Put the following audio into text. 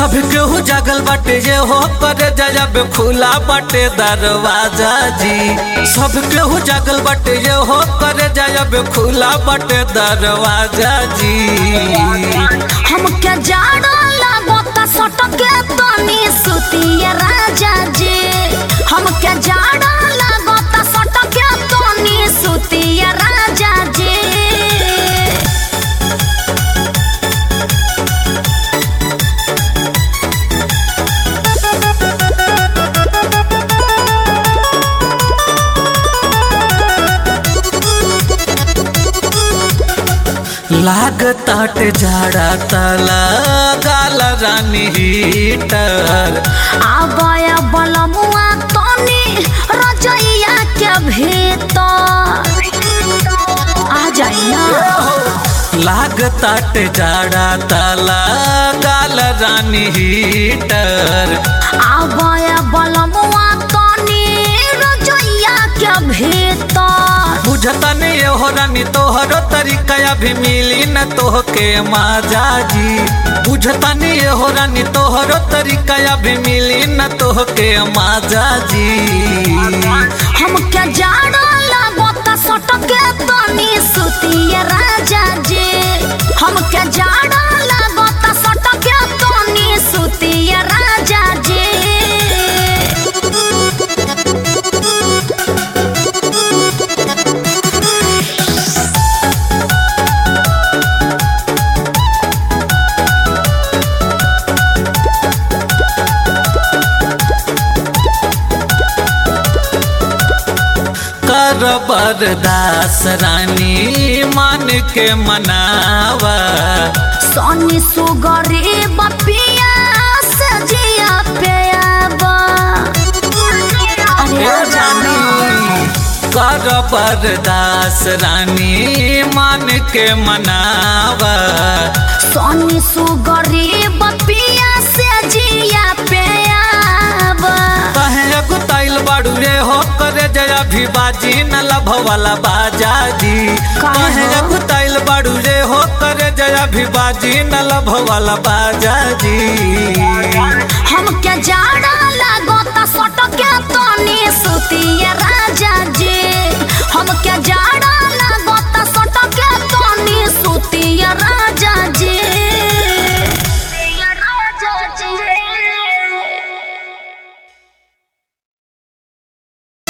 सब केहू जागल बाटे जे हो करे जब खुला बाटे दरवाजा जी सब केहू जागल बाटे जे हो करे जब खुला बाटे दरवाजा जी हमके जाड़ा लागता सटके तनी सुतिया राजा जी हमके जाड़ा लागता सटके तनी सुतिया राजा जी लागताट झाड़ा तला गाल रानी हीटर आबाया बलमुआ तनी रजैया के भीतर आ जाई ना लागताट झाड़ा तला गाल रानी हीटर आबाया बलमुआ तनी रजैया के भीतर बुझता नहीं हो रानी तोहरो तरीका अभी मिली न तोहके माजा जी बुझता नहीं हो रानी तोहरो तरीका अभी मिली न तोहके माजा जी हमके जाड़ा लागता सटके तनी सुतिया राजा जी हमके जाड़ा लागता सटके तनी सुतिया राजा जी कर बरदास रानी मान के मनावा सोनी सुगरी बपिया सजिया पे आबा अरे आ जाना कर बरदास रानी मान के मनावा सोनी सुगरी बपिया सजिया पे आबा कहे गुताइल बाड़ू रे हो करे जया भी बाजी न लभ वाला बाजा जी काहे कहे हो? गुताइल बाड़ू रे हो करे जया भी बाजी न लभ वाला बाजा जी हमके जाड़ा लागता सटके तनी सुतिया राजा जी हमके जाड़ा लागता सटके तनी सुतिया राजा